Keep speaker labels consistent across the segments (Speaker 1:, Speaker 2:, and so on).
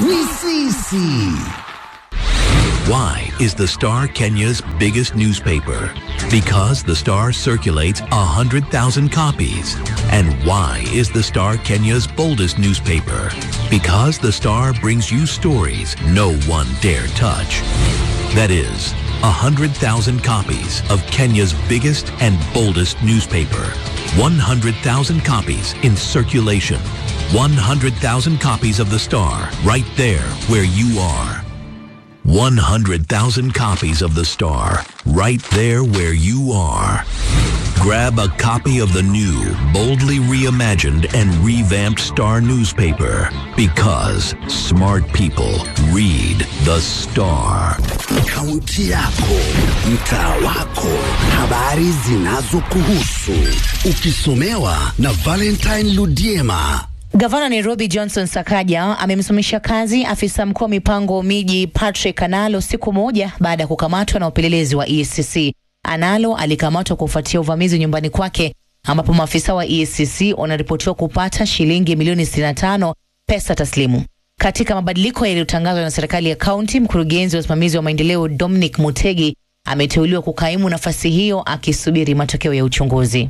Speaker 1: ni sisi.
Speaker 2: Why is the Star Kenya's biggest newspaper? Because the Star circulates 100,000 copies. And why is the Star Kenya's boldest newspaper? Because the Star brings you stories no one dare touch. That is, 100,000 copies of Kenya's biggest and boldest newspaper. 100,000 copies in circulation. 100,000 copies of the Star right there where you are. 100,000 copies of The Star, right there where you are. Grab a copy of the new, boldly reimagined and revamped Star newspaper because smart people read The Star.
Speaker 1: Kaunti yako, mtaa wako, habari zinazokuhusu, ukisomewa na Valentine Ludiema.
Speaker 3: Gavana Nairobi Johnson Sakaja amemsimamisha kazi afisa mkuu wa mipango miji Patrick Analo siku moja baada ya kukamatwa na upelelezi wa EACC. Analo alikamatwa kufuatia uvamizi nyumbani kwake ambapo maafisa wa EACC wanaripotiwa kupata shilingi milioni 65 pesa taslimu. Katika mabadiliko yaliyotangazwa na serikali ya kaunti, mkurugenzi wa usimamizi wa maendeleo Dominic Mutegi ameteuliwa kukaimu nafasi hiyo akisubiri matokeo ya uchunguzi.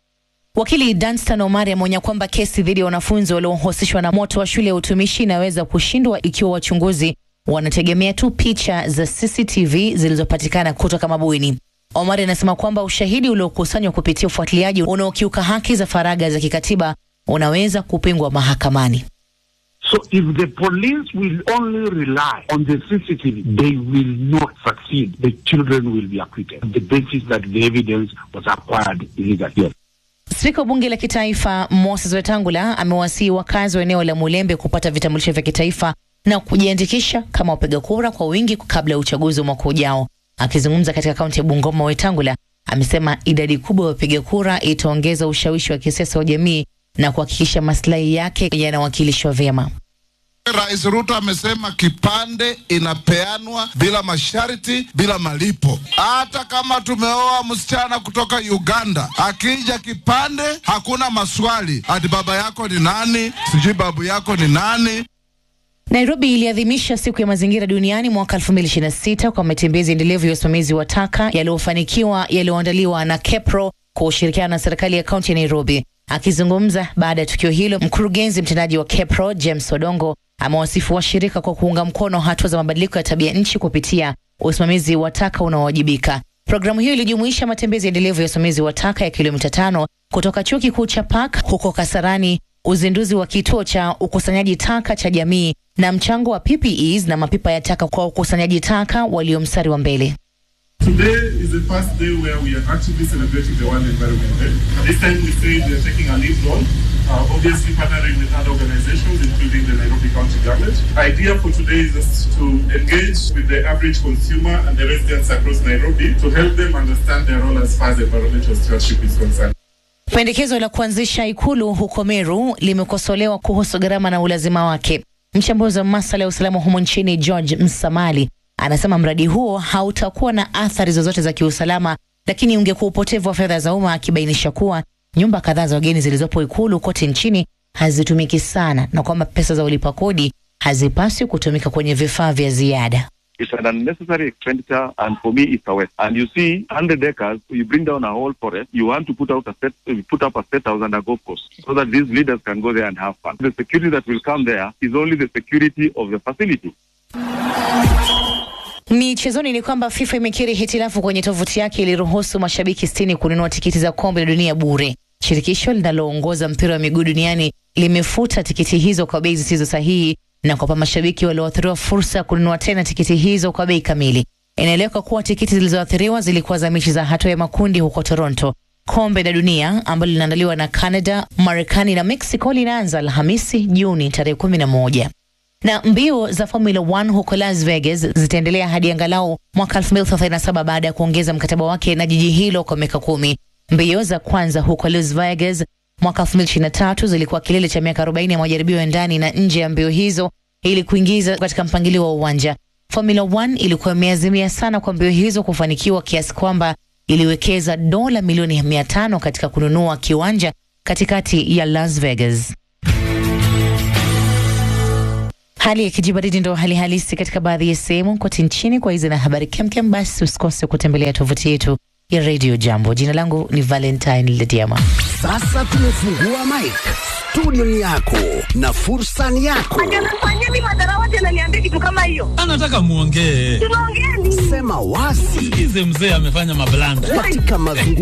Speaker 3: Wakili Danstan Omari ameonya kwamba kesi dhidi ya wanafunzi waliohusishwa na moto wa shule ya utumishi inaweza kushindwa ikiwa wachunguzi wanategemea tu picha za CCTV zilizopatikana kutoka mabweni. Omari anasema kwamba ushahidi uliokusanywa kupitia ufuatiliaji unaokiuka haki za faragha za kikatiba unaweza kupingwa mahakamani.
Speaker 4: So if the police will only rely on the CCTV, they will not succeed. The children will be acquitted. The basis that the evidence was acquired illegally.
Speaker 3: Spika wa bunge la kitaifa Moses Wetangula amewasihi wakazi wa eneo la Mulembe kupata vitambulisho vya kitaifa na kujiandikisha kama wapiga kura kwa wingi kabla ya uchaguzi wa mwaka ujao. Akizungumza katika kaunti ya Bungoma, Wetangula amesema idadi kubwa ya wapiga kura itaongeza ushawishi wa kisiasa wa jamii na kuhakikisha maslahi yake yanawakilishwa vyema.
Speaker 5: Rais Ruto amesema kipande inapeanwa bila masharti, bila malipo. Hata kama tumeoa msichana kutoka Uganda, akija kipande hakuna maswali, ati baba yako ni nani, sijui babu yako ni nani.
Speaker 3: Nairobi iliadhimisha siku ya mazingira duniani mwaka 2026 kwa matembezi endelevu ya usimamizi wa taka yaliyofanikiwa yaliyoandaliwa na KEPRO kwa ushirikiano na serikali ya kaunti ya Nairobi. Akizungumza baada ya tukio hilo, mkurugenzi mtendaji wa KEPRO James Odongo amewasifu washirika kwa kuunga mkono hatua za mabadiliko ya tabia nchi kupitia usimamizi wa taka unaowajibika. Programu hiyo ilijumuisha matembezi endelevu ya usimamizi wa taka ya kilomita tano kutoka chuo kikuu cha Park huko Kasarani, uzinduzi wa kituo cha ukusanyaji taka cha jamii na mchango wa PPEs na mapipa ya taka kwa ukusanyaji taka walio mstari wa mbele.
Speaker 6: Today is the first day where we are actually celebrating the World Environment Day. This time we say we are taking a lead role, uh, obviously partnering with other organizations, including the Nairobi County Government. Idea for today is just to engage with the average consumer and the residents across Nairobi to help them understand their role as far as environmental stewardship is concerned.
Speaker 3: Pendekezo la kuanzisha ikulu huko Meru limekosolewa kuhusu gharama na ulazima wake. Mchambuzi wa masuala ya usalama humo nchini George Msamali anasema mradi huo hautakuwa na athari zozote za kiusalama, lakini ungekuwa upotevu wa fedha za umma, akibainisha kuwa nyumba kadhaa za wageni zilizopo ikulu kote nchini hazitumiki sana na kwamba pesa za ulipa kodi hazipaswi kutumika kwenye vifaa vya ziada.
Speaker 7: It's an unnecessary expenditure, and for me, it's a waste. And you see, 100 acres, you bring down a whole forest, you want to put out a set, you put up a set house and a golf course, so that these leaders can go there and have fun. The security that will come there is only the security of the facility.
Speaker 3: Michezoni ni kwamba FIFA imekiri hitilafu kwenye tovuti yake iliruhusu mashabiki sitini kununua tikiti za kombe la dunia bure. Shirikisho linaloongoza mpira wa miguu duniani limefuta tikiti hizo kwa bei zisizo sahihi na kuwapa mashabiki walioathiriwa fursa ya kununua tena tikiti hizo kwa bei kamili. Inaeleweka kuwa tikiti zilizoathiriwa zilikuwa za mechi za hatua ya makundi huko Toronto. Kombe la dunia ambalo linaandaliwa na Canada, Marekani na Mexico linaanza Alhamisi Juni tarehe kumi na moja na mbio za Formula 1 huko Las Vegas zitaendelea hadi angalau mwaka 2037 baada ya kuongeza mkataba wake na jiji hilo kwa miaka kumi. Mbio za kwanza huko Las Vegas mwaka 2023 zilikuwa kilele cha miaka 40 ya majaribio ya ndani na nje ya mbio hizo ili kuingiza katika mpangilio wa uwanja. Formula 1 ilikuwa imeazimia sana kwa mbio hizo kufanikiwa kiasi kwamba iliwekeza dola milioni 500 katika kununua kiwanja katikati ya Las Vegas. Hali ya kijibaridi ndo hali halisi katika baadhi ya sehemu kote nchini. Kwa hizi na habari kemkem, basi usikose kutembelea tovuti yetu ya Radio Jambo. Jina langu ni Valentine Lediama.
Speaker 1: Sasa tumefungua mic. Studio ni yako na fursa ni yako.
Speaker 8: Anafanyeni madarawati ananiambia kitu kama hiyo.
Speaker 9: anataka muongee.
Speaker 8: Tunaongea nini?
Speaker 1: Sema wazi
Speaker 9: Sikize mzee amefanya mablanda.
Speaker 1: katika mazungumzo